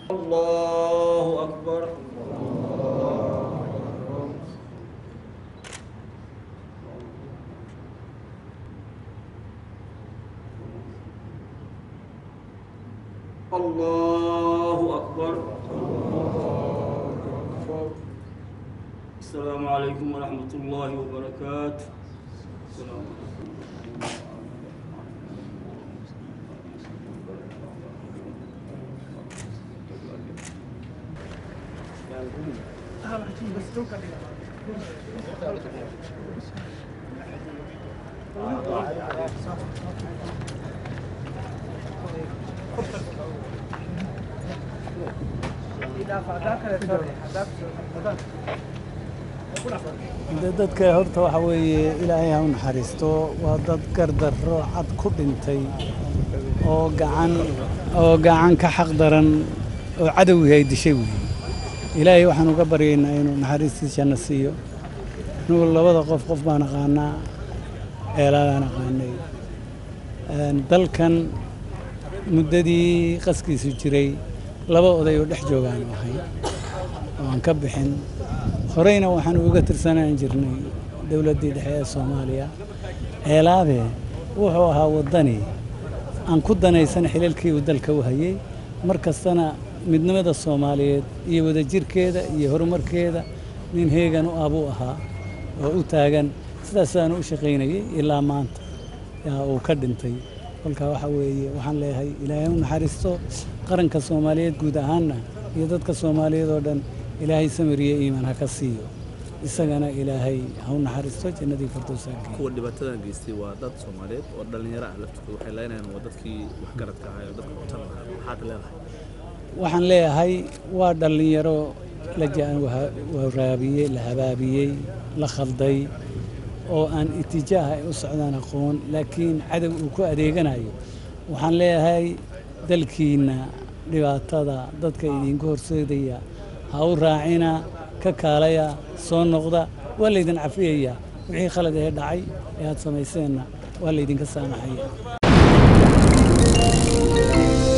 الله أكبر الله أكبر السلام عليكم ورحمة الله وبركاته السلام عليكم de dadka horta waxa weeye ilaahay ha u naxariisto waa dad gardarro cad ku dhintay oo gacan oo gacan ka xaq daran oo cadowgii ay dishay weeye ilaahay waxaan uga baryaynaa inuu naxariistiisana siiyo anugu labada qof qof baan aqaanaa eelaagaan aqaanay Een, dalkan muddadii qaskiisu jiray laba oday oo dhex joogaan ahay oo aan ka bixin horeyna waxaan uga tirsanaan jirnay dowladdii dhexe ee soomaaliya ceelaabe wuxuu ahaa waddani aan ku danaysan xilalkii uu dalka u hayay mar kastana midnimada soomaaliyeed iyo wadajirkeeda iyo horumarkeeda nin heegan u ah buu ahaa oo u taagan sidaasaanu u shaqaynayay ilaa maanta yaa uu ka dhintay kolka waxa weeye waxaan leeyahay ilaahay u naxariisto qaranka soomaaliyeed guud ahaanna iyo dadka soomaaliyeed oo dhan ilaahay samir iyo iimaan ha ka siiyo isagana ilaahay ha u naxariisto jannadii firdowsa ha geeyo kuwa dhibaatadan geystay waa dad soomaaliyeed oo dhallinyaro ah laftooda waxay leenayaan waa dadkii waxgaradka ahaa oo dadka cuntada lahaa maxaad leedahay waxaan leeyahay waa dhallinyaro la jaan waraabiyey la habaabiyey la khalday oo aan itijaaha ay u socdaan aqoon laakiin cadow uu ku adeeganayo waxaan leeyahay dalkiinna dhibaatada dadka idinku horseedaya ha u raacina ka kaalaya soo noqda waa laydin cafiyaya wixii khalad ee dhacay ee aad samayseenna waa laydinka saamaxaya